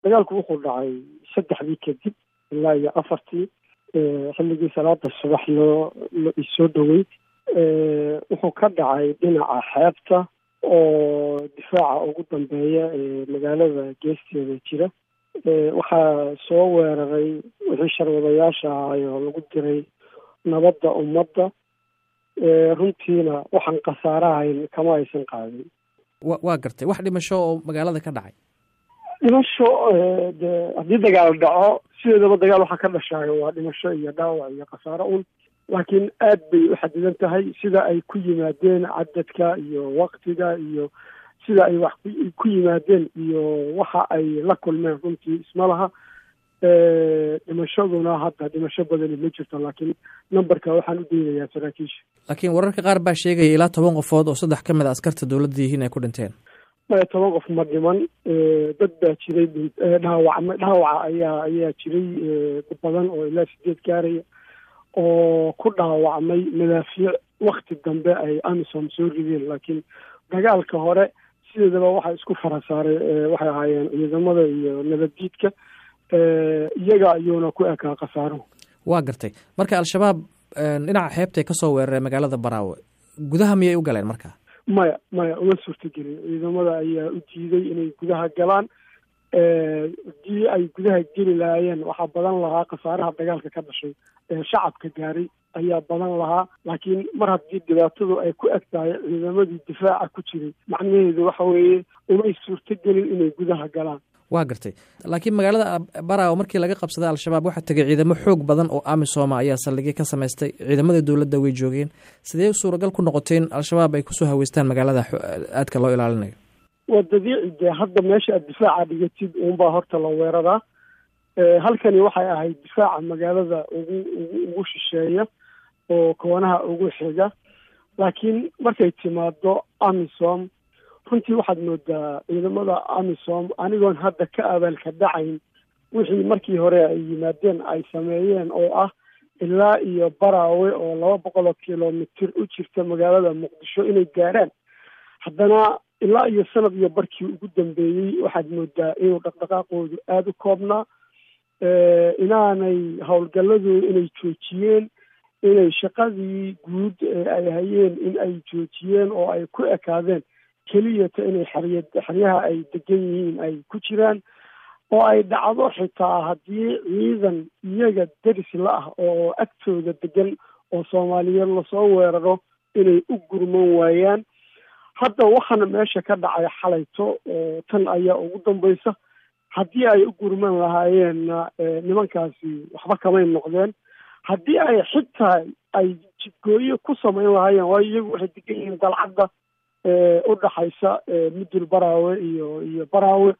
dagaalku wuxuu dhacay saddexdii kadib ilaa iyo afartii xilligii salaada subax loo isoo dhowey wuxuu ka dhacay dhinaca xeebta oo difaaca ugu dambeeya ee magaalada geesteeda jira waxaa soo weeraray wixii sharwadayaasha ahay oo lagu diray nabadda ummadda runtiina waxaan khasaarahayn kama aysan qaadin wa waa gartay wax dhimasho oo magaalada ka dhacay dhimasho de haddii dagaal dhaco sideedaba dagaal waxaa ka dhashaayo waa dhimasho iyo dhaawac iyo khasaaro un laakiin aad bay u xadidan tahay sida ay ku yimaadeen cadadka iyo waktiga iyo sida ay wax ku yimaadeen iyo waxa ay la kulmeen runtii isma laha dhimashaduna hadda dhimasho badani ma jirto laakiin numberka waxaan u daynayaa saraakiisha laakiin wararka qaar baa sheegaya ilaa toban qofood oo saddex ka mid a askarta dowladda yihiin ay ku dhinteen maya toban qof ma dhiman dad baa jiray dhaawacma dhaawaca ayaa ayaa jiray badan oo ilaa sideed gaaraya oo ku dhaawacmay madaafiic wakti dambe ay amisom soo rideen laakiin dagaalka hore sideedaba waxaa isku fara saaray waxay ahaayeen ciidamada iyo nabaddiidka iyaga ayuuna ku ekaa khasaaruhu waa gartay marka al-shabaab dhinaca xeebtay ka soo weeraray magaalada baraawe gudaha miyay u galeen marka maya maya uma suurtagelin ciidamada ayaa u diiday inay gudaha galaan haddii ay gudaha geli lahaayeen waxaa badan lahaa khasaaraha dagaalka ka dhashay ee shacabka gaaray ayaa badan lahaa laakiin mar haddii dhibaatadu ay ku eg tahay ciidamadii difaaca ku jiray macnaheedu waxa weeye umay suurtagelin inay gudaha galaan waa gartay laakiin magaalada baraawo markii laga qabsaday al-shabaab waxaa tegay ciidamo xoog badan oo amisoma ayaa saldhigyo ka samaystay ciidamada dowladda way joogeen sidee suuragal ku noqotay in al-shabaab ay kusoo haweystaan magaalada aadka loo ilaalinayo waa dabiici dee hadda meesha aad difaaca dhigatid uunbaa horta la weeraraa halkani waxay ahayd difaaca magaalada ugu ugu ugu shisheeya oo koonaha ugu xiga laakiin markay timaado amisom runtii waxaad moodaa ciidamada amisom anigoon hadda ka abaalka dhacayn wixii markii hore ay yimaadeen ay sameeyeen oo ah ilaa iyo baraawe oo laba boqol oo kilomitir u jirta magaalada muqdisho inay gaaraan haddana ilaa iyo sanad iyo barkii ugu dambeeyey waxaad moodaa inuu dhaqdhaqaaqoodu aada u koobnaa inaanay howlgalladooda inay joojiyeen inay shaqadii guud ay hayeen in ay joojiyeen oo ay ku ekaadeen keliyata inay xerya xeryaha ay degan yihiin ay ku jiraan oo ay dhacdo xitaa haddii ciidan iyaga deris la ah oo agtooda degan oo soomaaliyeed lasoo weeraro inay u gurman waayaan hadda waxaana meesha ka dhacay xalayto tan ayaa ugu dambaysa haddii ay u gurman lahaayeenna nimankaasi waxba kamay noqdeen haddii ay xitaa ay jidgooyo ku samayn lahaayeen waayo iyagu waxay degan yihiin dalcadda u dhaxaysa mudul baraawe iyo iyo baraawe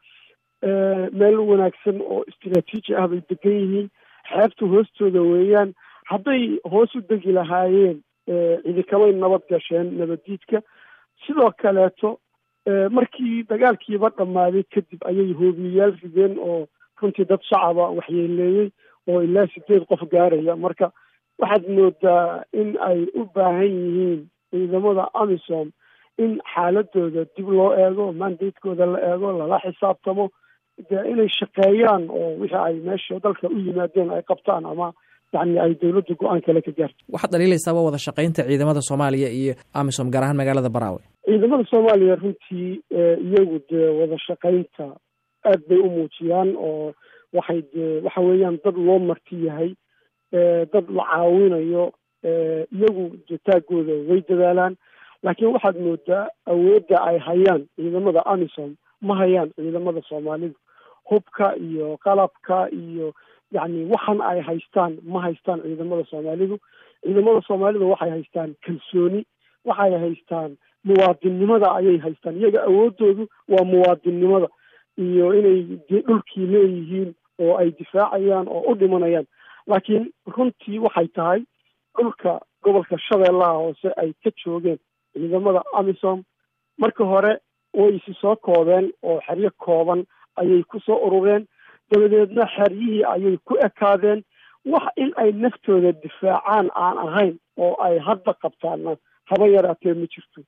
meel wanaagsan oo istraatiiji ah bay degan yihiin xeebta hoostooda weeyaan hadday hoos u degi lahaayeen ciidikamay nabad gasheen nabaddiidka sidoo kaleeto markii dagaalkiiba dhammaaday kadib ayay hoobiyayaal rideen oo runtii dad shacaba waxyeeleeyey oo ilaa sideed qof gaaraya marka waxaad moodaa in ay u baahan yihiin ciidamada amisom in xaaladooda dib loo eego mandatekooda la eego lala xisaabtamo dee inay shaqeeyaan oo wixii ay meesha dalka u yimaadeen ay qabtaan ama yani ay dowladda go-aan kale ka gaarto waxaad dhaliilaysaaba wada shaqaynta ciidamada soomaaliya iyo amisom gaar ahaan magaalada baraawe ciidamada soomaaliya runtii iyagu dee wada shaqaynta aad bay u muujiyaan oo waxay dee waxa weeyaan dad loo marti yahay dad la caawinayo iyagu jetaagooda way dadaalaan laakiin waxaad moodaa awoodda ay hayaan ciidamada amisom ma hayaan ciidamada soomaalidu hubka iyo qalabka iyo yacni waxan ay haystaan ma haystaan ciidamada soomaalidu ciidamada soomaalidu waxay haystaan kalsooni waxay haystaan muwaadinnimada ayay haystaan iyaga awoodoodu waa muwaadinnimada iyo inay dhulkii leeyihiin oo ay difaacayaan oo u dhimanayaan laakiin runtii waxay tahay dhulka gobolka shabeellaha hoose ay ka joogeen ciidamada amisom marka hore way isi soo koobeen oo xeryo kooban ayay ku soo urureen dabadeedna xeryihii ayay ku ekaadeen wax in ay naftooda difaacaan aan ahayn oo ay hadda qabtaanna haba yaraatee ma jirto